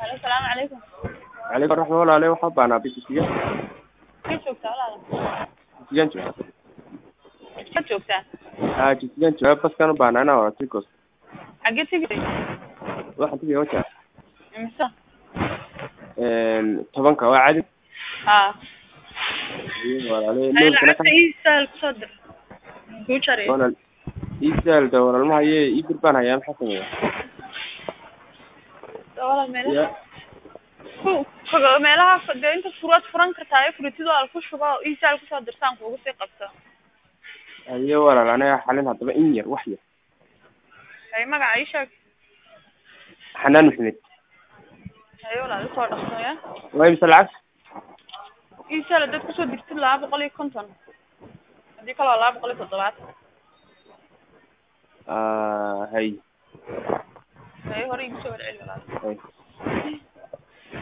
Halo, salaamu calaykum. calaykum raxma walaale waxaa baanaa bisiga Ka joogtaa walaal? jisigan jooga Ka joogtaa? haa jisigan jooga baskan u baanaa inaa wada tikos Xagee tegay? waxaan tegaya waja Imisa? tobanka waa cadi Haa. iyo walaale Ay, loolkana lacagta ii saal ku soo dir. Kuu jaray. walaal ii saalda walaal ma haye ii bir baan hayaa maxaa sameeya Walaal meelaha. ya Ku ku- meelaha dee inta furaad furan kartaa ee furitid waa ku shubo oo ii saal ku soo dirsaan kuugu sii qabto. haye walaal anaga xalin haddaba in yar wax yar Hay magaca ii sheeg. xanaan maxamed Hay walaal soo dhaqso ya. waa imse lacag Ii saal dad ku soo dirtid laba boqol iyo konton. Haddii kale waa laba boqol iyo toddobaatan. hay Hay hore igu soo warceli walaal. hay